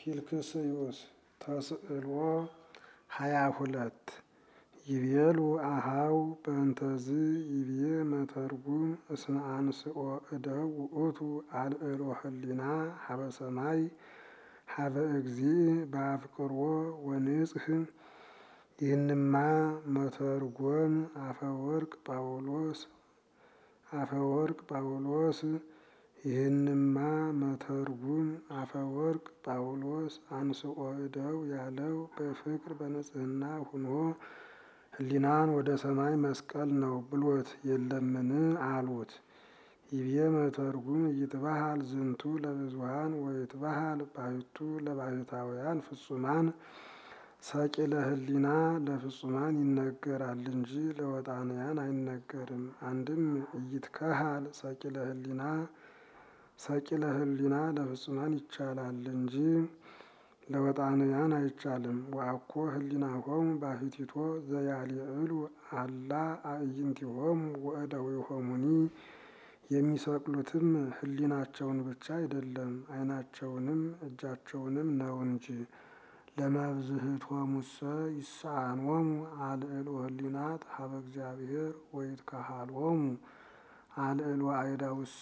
ፊልክስዩስ ተስዕሎ ሃያ ሁለት ይቤሉ አሃው በእንተዝ ይቤ መተርጉም እስመ አንስኦ እደው ውእቱ አልዕሎ ህሊና ሀበ ሰማይ ሀበ እግዚእ በአፍቅሮ ወንጽህ ይህንማ መተርጎም አፈወርቅ ጳውሎስ አፈወርቅ ጳውሎስ ይህንማ መተርጉም አፈወርቅ ጳውሎስ አንስኦ እደው ያለው በፍቅር በንጽህና ሁኖ ህሊናን ወደ ሰማይ መስቀል ነው ብሎት የለምን አሉት። ይቤ መተርጉም ይትባሃል ዝንቱ ለብዙሃን ወይትባሃል ባሕቱ ለባሕታውያን ፍጹማን ሰቂለ ህሊና ለፍጹማን ይነገራል እንጂ ለወጣንያን አይነገርም። አንድም ኢይትከሃል ሰቂለ ህሊና ሰቂለ ህሊና ለፍጹማን ይቻላል እንጂ ለወጣንያን አይቻልም። ወአኮ ህሊናሆሙ ባሕቲቶ ዘያልዕሉ አላ አዕይንቲሆሙ ወእደዊሆሙኒ የሚሰቅሉትም ህሊናቸውን ብቻ አይደለም ዓይናቸውንም እጃቸውንም ነው እንጂ። ለመብዝህቶሙሰ ይሳኖሙ አልዕሎ ህሊናት ሀበ እግዚአብሔር ወይትከሃሎሙ አልዕሎ አእዳውሰ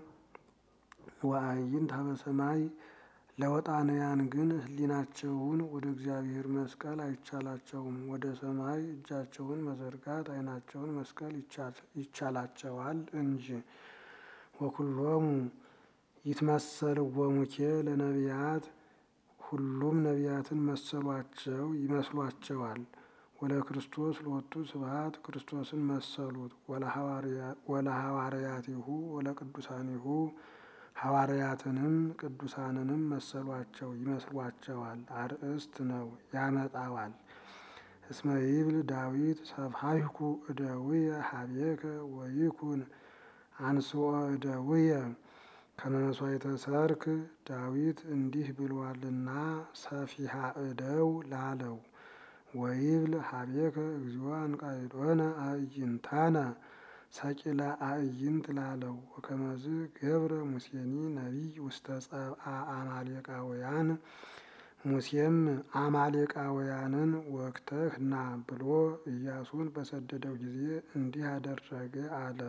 ወአዕይንት ሀበ ሰማይ። ለወጣንያን ግን ህሊናቸውን ወደ እግዚአብሔር መስቀል አይቻላቸውም። ወደ ሰማይ እጃቸውን መዘርጋት ዓይናቸውን መስቀል ይቻላቸዋል እንጂ። ወኩሎሙ ይትመሰልዎሙኬ ለነቢያት ሁሉም ነቢያትን መሰሏቸው ይመስሏቸዋል። ወለክርስቶስ ሎቱ ስብሐት ክርስቶስን መሰሉት። ወለሐዋርያቲሁ ወለቅዱሳኒሁ ሐዋርያትንም ቅዱሳንንም መሰሏቸው ይመስሏቸዋል። አርእስት ነው ያመጣዋል። እስመ ይብል ዳዊት ሰብሐይኩ እደዊየ ሀቤከ ወይኩን አንስኦ እደዊየ ከመ መሥዋዕተ ሰርክ ዳዊት እንዲህ ብሏልና ሰፊሃ እደው ላለው። ወይብል ሀቤከ እግዚኦ አንቃይዶነ አዕይንታነ ሰቂለ አዕይንት ላለው። ወከመዝ ገብረ ሙሴኒ ነቢይ ውስተ ጸብአ አማሌቃውያን ሙሴም አማሌቃውያንን ወግተህ ና ብሎ ኢያሱን በሰደደው ጊዜ እንዲህ አደረገ አለ።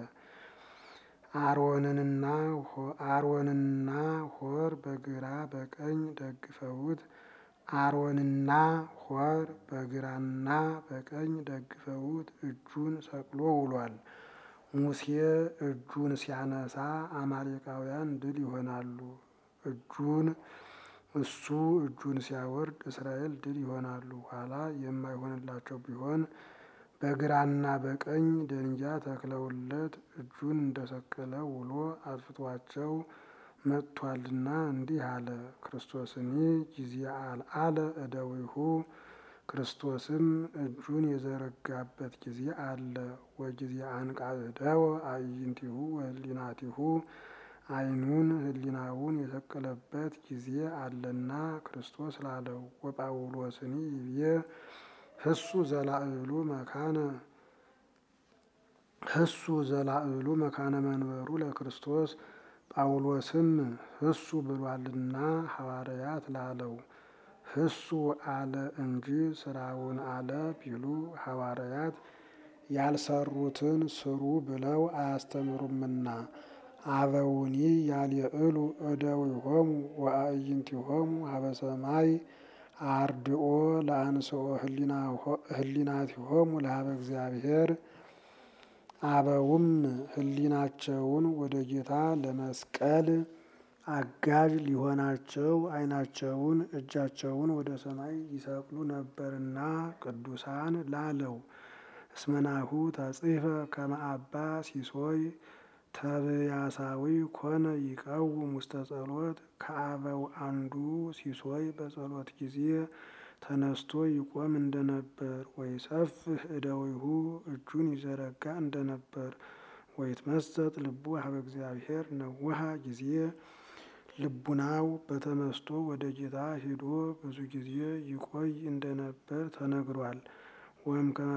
አሮንና ሆር በግራ በቀኝ ደግፈውት አሮንና ሆር በግራና በቀኝ ደግፈውት እጁን ሰቅሎ ውሏል። ሙሴ እጁን ሲያነሳ አማሌቃውያን ድል ይሆናሉ። እጁን እሱ እጁን ሲያወርድ እስራኤል ድል ይሆናሉ። ኋላ የማይሆንላቸው ቢሆን በግራና በቀኝ ደንጊያ ተክለውለት እጁን እንደሰቀለ ውሎ አጥፍቷቸው መጥቷልና እንዲህ አለ። ክርስቶስኒ ጊዜ አልዓለ እደዊሁ ክርስቶስም እጁን የዘረጋበት ጊዜ አለ። ወጊዜ አንቃዕደወ አዕይንቲሁ ወህሊናቲሁ ዓይኑን ህሊናውን የሰቀለበት ጊዜ አለና ክርስቶስ ላለው። ወጳውሎስኒ ይብዬ ህሱ ዘላዕሉ መካነ ህሱ ዘላዕሉ መካነ መንበሩ ለክርስቶስ ጳውሎስም ህሱ ብሏልና ሐዋርያት ላለው። ህሱ አለ እንጂ ስራውን አለ ቢሉ ሐዋርያት ያልሰሩትን ስሩ ብለው አያስተምሩምና። አበውኒ ያልዕሉ እደዊሆሙ ወአዕይንቲሆሙ ሀበ ሰማይ አርድኦ ለአንስኦ ህሊናቲሆሙ ለሀበ እግዚአብሔር። አበውም ህሊናቸውን ወደ ጌታ ለመስቀል አጋዥ ሊሆናቸው ዓይናቸውን እጃቸውን ወደ ሰማይ ይሰቅሉ ነበርና ቅዱሳን ላለው። እስመናሁ ተጽሕፈ ከመ አባ ሲሶይ ተብያሳዊ ኮነ ይቀውም ውስተ ጸሎት። ከአበው አንዱ ሲሶይ በጸሎት ጊዜ ተነስቶ ይቆም እንደነበር፣ ወይሰፍህ እደዊሁ እጁን ይዘረጋ እንደነበር፣ ወይትመሰጥ ልቡ ሀበ እግዚአብሔር ነወሃ ጊዜ ልቡናው በተመስጦ ወደ ጌታ ሂዶ ብዙ ጊዜ ይቆይ እንደነበር ተነግሯል። ወእምከመ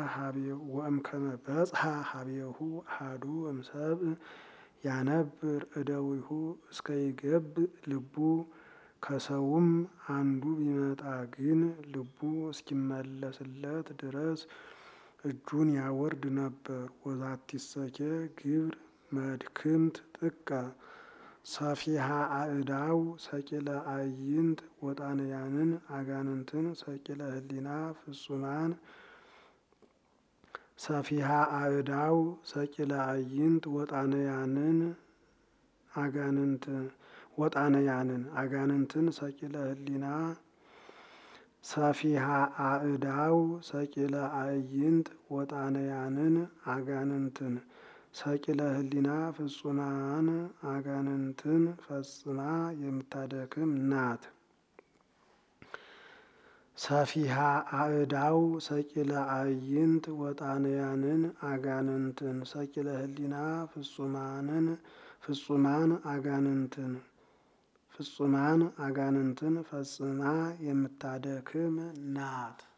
በጽሐ ሀቤሁ አሐዱ እምሰብእ ያነብር እደዊሁ እስከ ይገብእ ልቡ ከሰውም አንዱ ቢመጣ ግን ልቡ እስኪመለስለት ድረስ እጁን ያወርድ ነበር። ወዛቲሰኬ ግብር መድክምት ጥቀ ሰፊሃ አእዳው ሰቂለ አዕይንት ወጣንያንን አጋንንትን ሰቂለ ህሊና ፍጹማን ሰፊሃ አእዳው ሰቂለ አዕይንት ወጣንያንን አጋንንት ወጣንያንን አጋንንትን ሰቂለ ህሊና ሰፊሃ አእዳው ሰቂለ አዕይንት ወጣንያንን አጋንንትን ሰቂለ ህሊና ፍጹማን አጋንንትን ፈጽማ የምታደክም ናት። ሰፊሃ አእዳው ሰቂለ አዕይንት ወጣንያንን አጋንንትን ሰቂለ ህሊና ፍጹማንን ፍጹማን አጋንንትን ፍጹማን አጋንንትን ፈጽማ የምታደክም ናት።